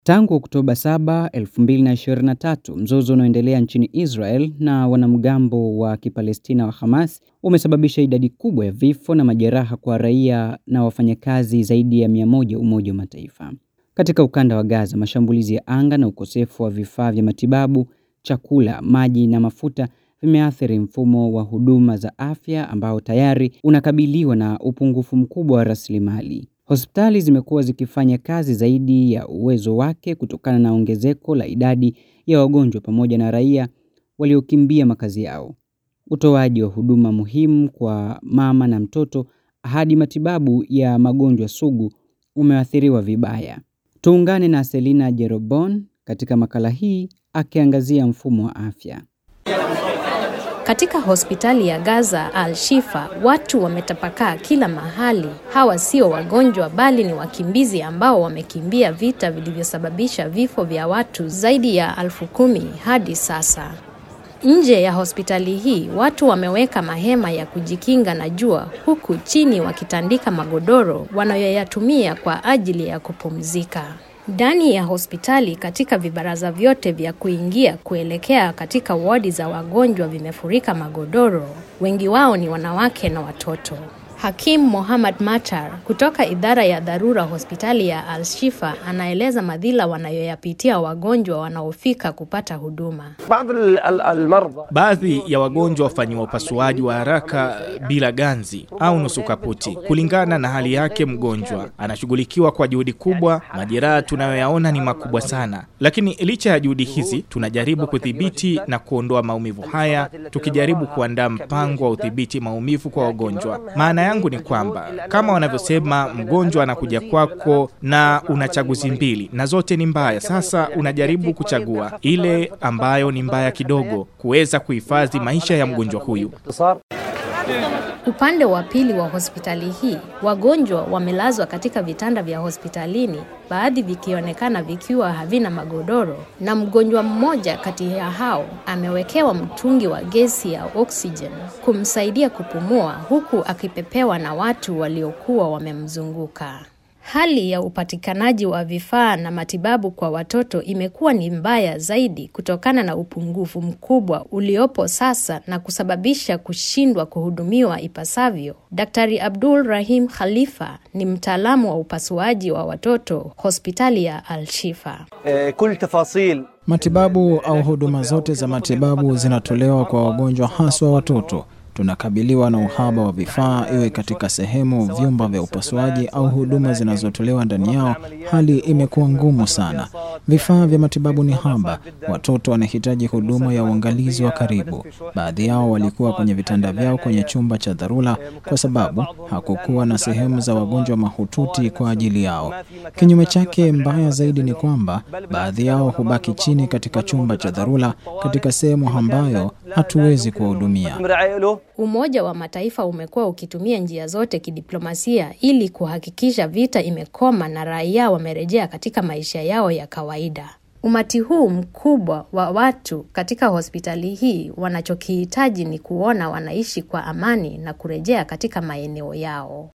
Tangu Oktoba 7, 2023, mzozo unaoendelea nchini Israel na wanamgambo wa Kipalestina wa Hamas umesababisha idadi kubwa ya vifo na majeraha kwa raia na wafanyakazi zaidi ya 100 Umoja wa Mataifa. Katika ukanda wa Gaza, mashambulizi ya anga na ukosefu wa vifaa vya matibabu, chakula, maji na mafuta vimeathiri mfumo wa huduma za afya ambao tayari unakabiliwa na upungufu mkubwa wa rasilimali. Hospitali zimekuwa zikifanya kazi zaidi ya uwezo wake kutokana na ongezeko la idadi ya wagonjwa pamoja na raia waliokimbia makazi yao. Utoaji wa huduma muhimu kwa mama na mtoto hadi matibabu ya magonjwa sugu umeathiriwa vibaya. Tuungane na Selina Jerobon katika makala hii akiangazia mfumo wa afya. Katika hospitali ya Gaza Al-Shifa, watu wametapakaa kila mahali. Hawa sio wagonjwa bali ni wakimbizi ambao wamekimbia vita vilivyosababisha vifo vya watu zaidi ya elfu kumi hadi sasa. Nje ya hospitali hii watu wameweka mahema ya kujikinga na jua, huku chini wakitandika magodoro wanayoyatumia kwa ajili ya kupumzika. Ndani ya hospitali katika vibaraza vyote vya kuingia kuelekea katika wodi za wagonjwa vimefurika magodoro. Wengi wao ni wanawake na watoto. Hakim Mohammad Matar kutoka idara ya dharura hospitali ya Al-Shifa anaeleza madhila wanayoyapitia wagonjwa wanaofika kupata huduma. Baadhi ya wagonjwa wafanyiwa upasuaji wa haraka bila ganzi au nusu kaputi, kulingana na hali yake. Mgonjwa anashughulikiwa kwa juhudi kubwa. Majeraha tunayoyaona ni makubwa sana, lakini licha ya juhudi hizi tunajaribu kudhibiti na kuondoa maumivu haya, tukijaribu kuandaa mpango wa udhibiti maumivu kwa wagonjwa. Maana yangu ni kwamba kama wanavyosema, mgonjwa anakuja kwako na una chaguzi mbili na zote ni mbaya. Sasa unajaribu kuchagua ile ambayo ni mbaya kidogo, kuweza kuhifadhi maisha ya mgonjwa huyu. Upande wa pili wa hospitali hii, wagonjwa wamelazwa katika vitanda vya hospitalini, baadhi vikionekana vikiwa havina magodoro, na mgonjwa mmoja kati ya hao amewekewa mtungi wa gesi ya oksijeni kumsaidia kupumua, huku akipepewa na watu waliokuwa wamemzunguka. Hali ya upatikanaji wa vifaa na matibabu kwa watoto imekuwa ni mbaya zaidi kutokana na upungufu mkubwa uliopo sasa na kusababisha kushindwa kuhudumiwa ipasavyo. Daktari Abdul Rahim Khalifa ni mtaalamu wa upasuaji wa watoto hospitali ya Al-Shifa. Matibabu au huduma zote za matibabu zinatolewa kwa wagonjwa haswa watoto. Tunakabiliwa na uhaba wa vifaa, iwe katika sehemu, vyumba vya upasuaji au huduma zinazotolewa ndani yao. Hali imekuwa ngumu sana. Vifaa vya matibabu ni haba. Watoto wanahitaji huduma ya uangalizi wa karibu. Baadhi yao walikuwa kwenye vitanda vyao kwenye chumba cha dharura kwa sababu hakukuwa na sehemu za wagonjwa mahututi kwa ajili yao. Kinyume chake, mbaya zaidi ni kwamba baadhi yao hubaki chini katika chumba cha dharura katika sehemu ambayo hatuwezi kuwahudumia. Umoja wa Mataifa umekuwa ukitumia njia zote kidiplomasia ili kuhakikisha vita imekoma na raia wamerejea katika maisha yao ya kawaida. Umati huu mkubwa wa watu katika hospitali hii wanachokihitaji ni kuona wanaishi kwa amani na kurejea katika maeneo yao.